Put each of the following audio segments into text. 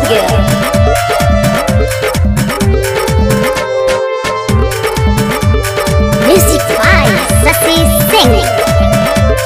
Burger. Music by Sasi Singh.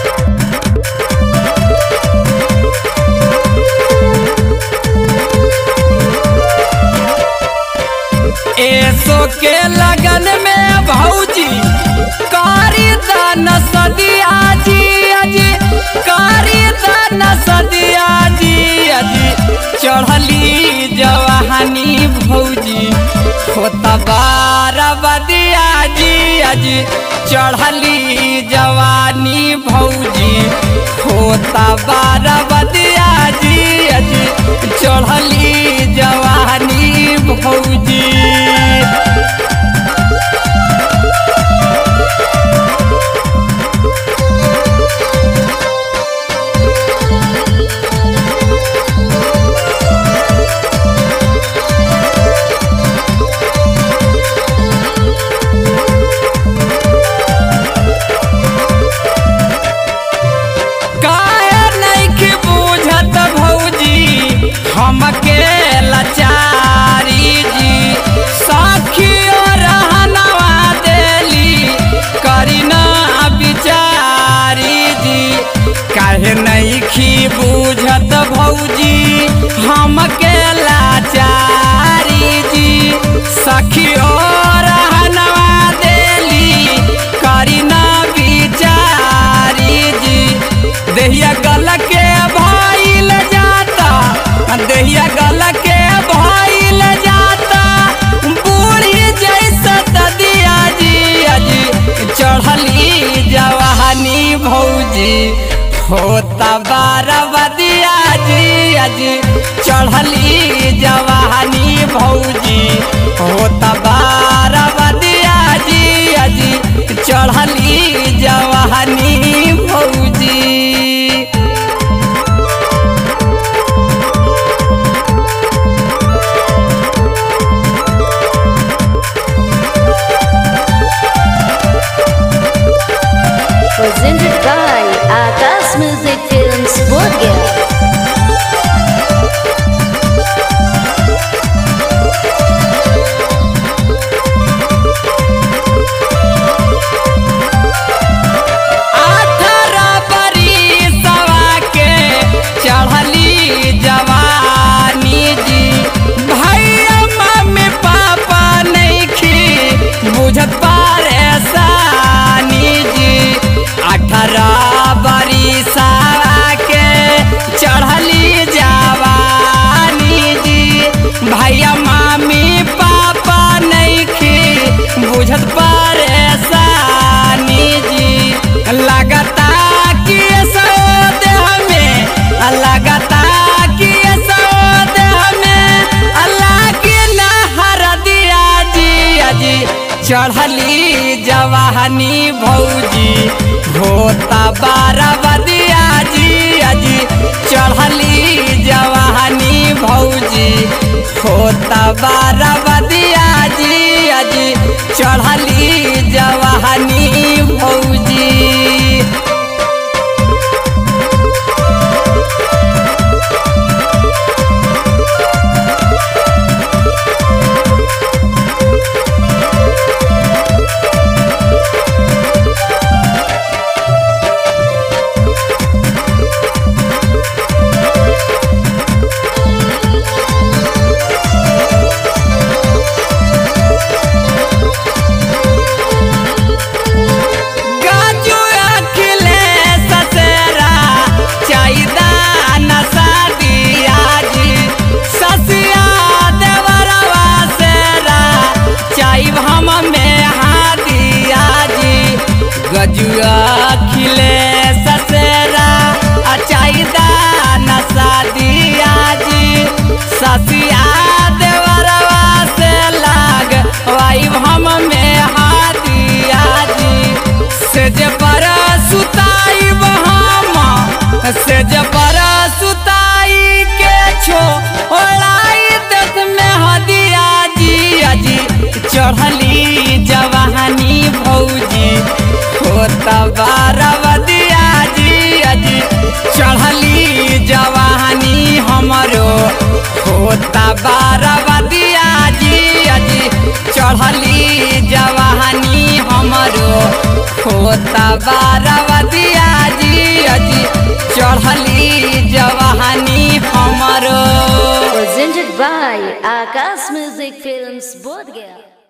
एसो के लगन में भौजी कारी दान सदिया जी अजी कारी दान सदिया जी अजी चढ़ली जवानी भौजी होता बारह बदिया जी अजी चढ़ली जवानी भौजी होता बारह बदिया जी अजी चढ़ली जवानी भौजी काहे नइखे बुझत भौजी हमके लाचारी जी सखियो रहनवा देली करी ना बिचारी जी काहे नइखी बुझत भौजी हमके लाचारी जी सखियो रहनवा देली करी ना बिचारी जी देहिया गल के भइल जाता देहिया गल के भइल जाता बूढ़ी जैसा ददिया जी अजी चढ़ली जवानी भौजी होता बारह बदिया जी अजी चढ़ली जवानी भौजी होता बारह बदिया जी अजी चढ़ली जवानी भौजी Presented by Akas Music Films Burger. अठारह बरिसवा के चढ़ली जवानी जी भैया मम्मी पापा नइखी बुझत परेशानी जी अठारह बरिसवा के चढ़ली जवानी जी भैया मम्मी पापा नइखी बुझत परेशानी जी लगता कि सो देह में लगता कि सो देह में अल्लाह की नहर दिया जी अजी चढ़ली जवानी भौजी होता बारह बदिया जी अजी चढ़ली जवानी भौजी होता बारह बदिया जी अजी चढ़ली जवानी भौजी गाजू अखिले ससेरा चाइदा नसा दिया जी ससिया देवरवा सेरा चाइब हम में हादिया जी गजू अखिले ससेरा चाइदा नसा दिया जी ससिया देवरवा से लाग वाइब हम में हादिया जी से जे पर सुताई हम से जे पर सुताई के छो ओलाई देख में हदिया जी अजी चढ़ली जवानी भौजी होता बारह बदिया जी अजी चढ़ली जवानी हमरो होता बारवदिया जी अजी चढ़ली जवानी हमरो होता बारवदिया जी अजी चढ़ली जवानी हमरो Presented by Akash Music Films Bodh Gaya.